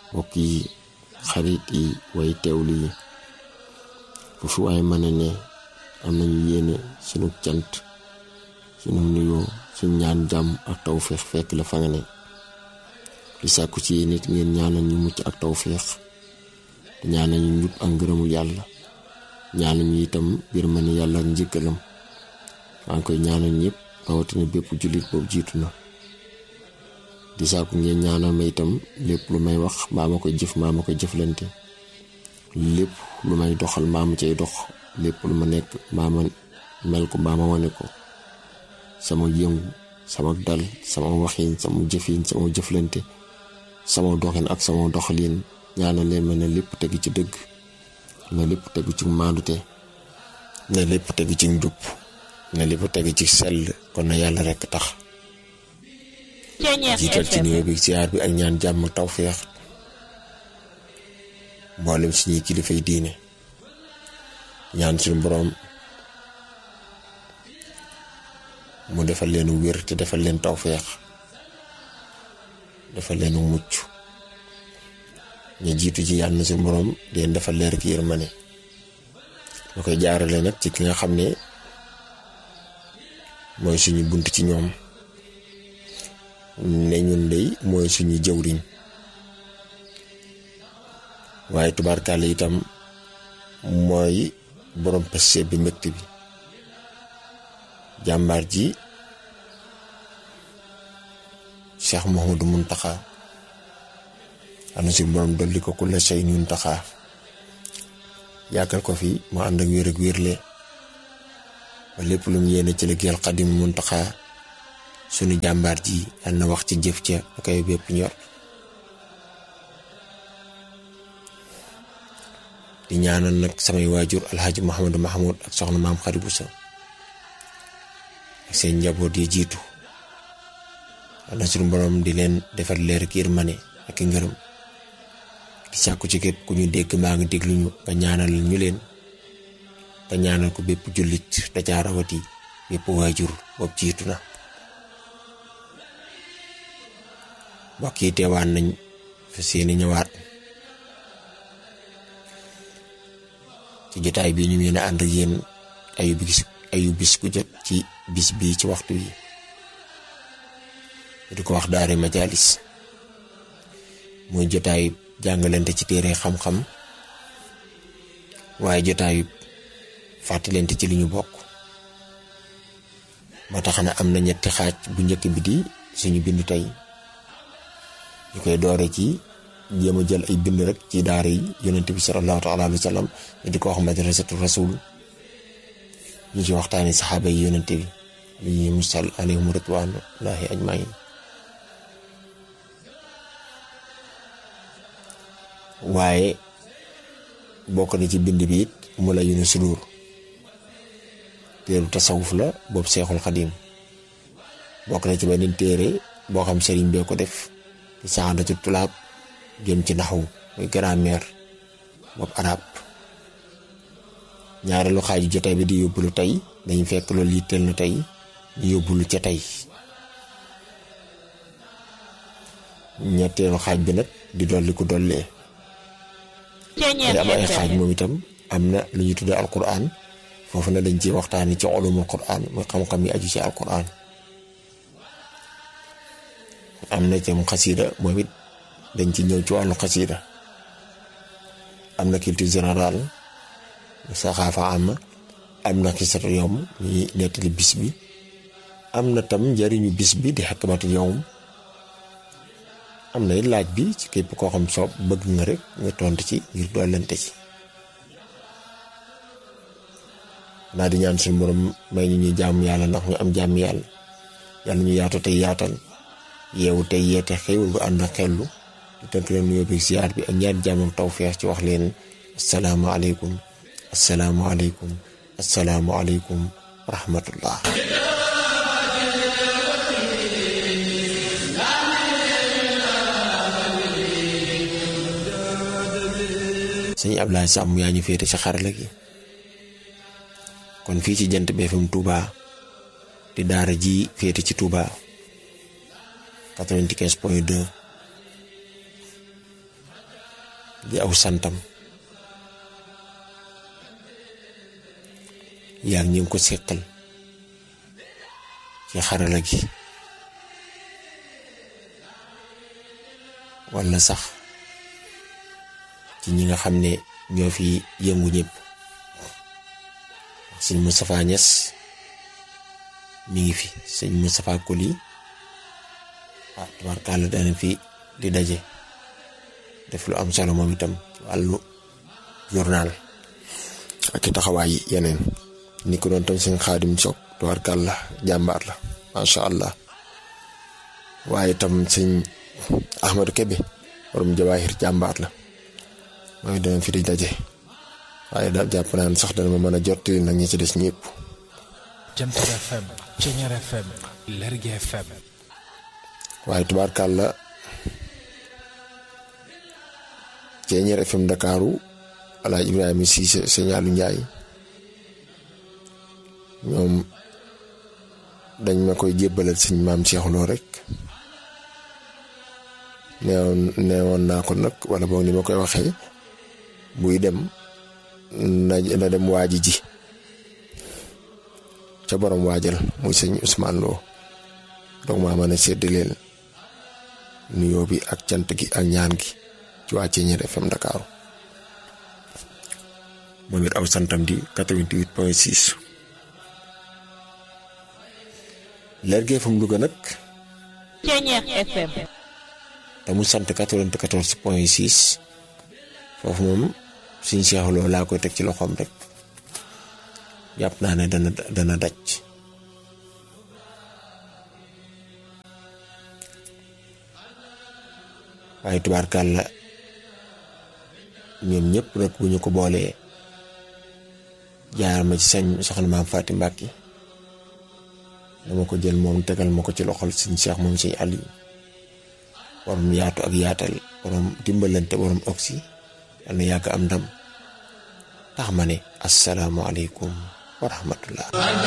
mbokk yi xarit yi way teewlu yi fu fi waaye mën a ne am nañu yéene sunu cant sunu nuyoo suñ ñaan jàmm ak tawféex fekk la fa nga ne di sàkku ci nit ngeen ñaanal ñu mucc ak tawféex te ñaanal ñu njub ak ngërëmul yàlla ñaanal ñu itam biir ma ne yàlla ak njëkkalam maa ngi koy ñaanal ñëpp rawatina bépp jullit boobu jiitu na di sàkku ngeen ñaanal ma itam lépp lu may wax mbaa ma koy jëf mbaa ma koy jëflante lépp lu may doxal mbaa ma cay dox lépp lu ma nekk mbaa ma mel ko mbaa ma wane ko sama yëngu sama dal sama waxin sama jëfin sama jëflante sama doxin ak sama doxalin ñaanal leen ma ne lépp tegu ci dëgg ne lépp tegu ci maandute ne lépp tegu ci njub ne lépp tegu ci sell kon na yàlla rekk tax jiital ci nuyoo bi siyaar bi ak ñaan jàmm tawféex mboolem suñuy kilifay diine ñaan suñu boroom mu defal leen wér te defal leen tawféex defal leen mucc ñu jiitu ci yàlla na suñu boroom di leen defal leer ak yërmande ma koy jaarale nag ci ki nga xam ne mooy suñu bunt ci ñoom ne ñun dey mooy suñu jëwriñ waaye tubaarkàlla itam mooy borom peste bi mbégte bi jàmbaar ji Cheikh Mouhamadou Mountakha ana si borom dolli ko kulla shay Mountakha yàggal ko fi mu ànd ak wér ak wérle ba lépp lu mu yéene ci liggéeyal Xadim Mountakha sunu jàmbaar ji yal na wax ci jëf ca da koy bépp ñor di ñaanal nag samay waajur alxaaji Mouhamadou Mahmoud ak soxna maam Xari Buso ak seen njaboot yi jiitu na suñu borom di leen defal leer ak yërmande ak ngërëm di sàkku ci képp ku ñu dégg maa ngi déglu ñu nga ñaanal ñu leen nga ñaanal ko bépp jullit da caa rawati bépp waajur boobu jiitu na mbokk yi teewaan nañ fa seeni ñëwaat ci jotaay bi ñu mën a ànd ak yéen ayu bis ayu bis ku jot ci bis bii ci waxtu yi di ko wax daare majalis mooy jotaayu jàngalante ci téere xam-xam waaye jotaayu fàttalante ci li ñu bokk ba tax na am na ñetti xaaj bu njëkk bi di suñu bind tey ñu koy doore ci jéem a jël ay bind rek ci daara yi yonent bi sallallahu taala alayhi wa sallam ñu di ko wax madrasatu rasul ñu ci waxtaani saxaaba yi yonent bi li musal alayhim ridwanullahi ajmain waaye bokk na ci bind bi it mu la yunu sudur téeru tasawuf la boobu seexul xadim bokk na ci beneen téere boo xam sëriñ bee ko def di saxaadatu tulaab jëm ci naxwu muy grammaire boobu arab ñaareelu xaaju jotaay bi di yóbbulu tey dañu fekk loolu yitteel na tey ñu yóbbulu ca tey ñetteelu xaaj bi nag di dolli ku dollee te am ay xaaj moom itam am na lu ñu tuddee alquran foofu na dañ ci waxtaani ci ulumul quran muy xam-xam yi aju ci alquran am na ci xasida moom it dañ ci ñëw ci wàllu xasida am na culture générale saxaafa am am na xisatu yowm ñuy nettali bis bi am na tam njëriñu bis bi di xakmatu yowm am na it laaj bi ci képp koo xam soob bëgg nga rek nga tontu ci ngir dollante ci naa di ñaan suñu borom may ñu ñuy jàmm yàlla ndax ñu am jàmm yàlla yàlla ñu yaatu tey yaatal yeewu tey yeete xéewul bu ànd ak xellu di tënk leen nuyoo bi ziar bi ak ñaari jàmm ak tawfeex ci wax leen asalaamaaleykum asalaamaaleykum asalaamaaleykum wa rahmatullah sëñ Ablaye Samb yaa ñu féete ci xarala gi kon fii ci jant BFM Touba di daara ji féete ci Touba 95 point 2 di aw santam yaa ngi ko seqal ci xarala gi walla sax ci ñi nga xam ne ñoo fi yëngu ñëpp sëñ Moustapha Niass mi ngi fi sëñ Moustapha Koli waaw tabarkàlla dana fi di daje def lu am solo moom itam ci wàllu journal ak i taxawaay yeneen ni ko doon tam sëñ Xaadim Sock tabarkàlla jàmbaar la macha allah waaye tam sëñ Ahmadou Kebe borom jawaahir jàmbaar la mooy dana fi di daje waaye daal jàpp naan sax dana ma mën a jottali nag ñi ci des ñëpp. Jant FM Ceñeer FM Lergui FM waaye tubaarkàlla Ceñeer FM Ndakaaru alaaj Ibrahima Cissé Señaalu Njaay ñoom dañ ma koy jébbalal sëñ maam Cheikh Lo rek neewoon neewoon naa ko nag wala boog ni ma koy waxee buy dem na na dem waaji ji ca borom waajal muy sëñ Ousmane Lo donc maa mën a séddaleel nuyoo bi ak cant gi ak ñaan gi ci waa Ceñeer FM Ndakaaru moom it aw santam di 88 point 6 Lergui FM Louga nag Ceñeer FM te mu sant 94 point 6 foofu moom suñ Cheikh Lo laa koy teg ci loxoom rek jàpp naa ne dana dana daj waaye tubaarkàlla ñoom ñëpp nag bu ñu ko boolee jaar ma ci sañ soxna maam Faati Mbàkki dama ko jël moom tegal ma ko ci loxol suñ Cheikh moom suñ Aliou borom yaatu ak yaatal borom dimbalante borom oxy yal na yàgg am ndam tax ma ne asalaamualeykum wa rahmatullah